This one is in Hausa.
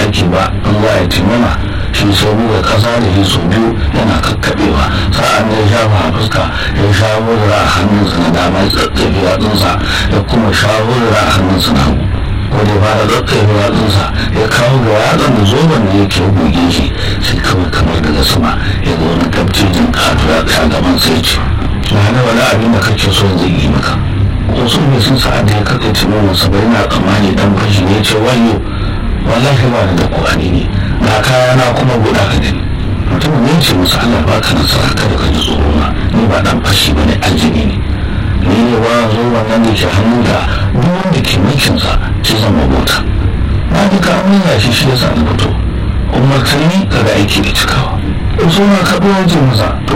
ake ba in za a yi timama shi sai buga kasa da shi sau biyu yana kakkaɓewa sa'an ya shafa a fuska ya shawo da a hannunsa na dama ya tsatsefe yatsunsa ya kuma shawo da a hannunsa na hagu ko da fara tsatsefe yatsunsa ya kawo ga yatsan da zoben da yake buge shi sai kawai kamar daga sama ya zo wani gabcijin kato ya tsaya gaban sai ce na hana wani abin da kake so zai yi maka wasu ne sun sa'ad da ya katse timamin sa bai na tsammani dan fashi ne ce wayo wallahi ba da ƙwani ne na kaya na kuma guda ka gani mutumin ya ce musu Allah ba ka nasara kada ka ji tsoro na ni ba dan fashi bane aljini ne ni ne ba zo wannan da ke hannu da duk wanda ke mulkin sa ci zan mabota na ji ka amina shi shi yasa na fito umar kai ni kada aiki da cikawa in so na kaɓo wajen masa to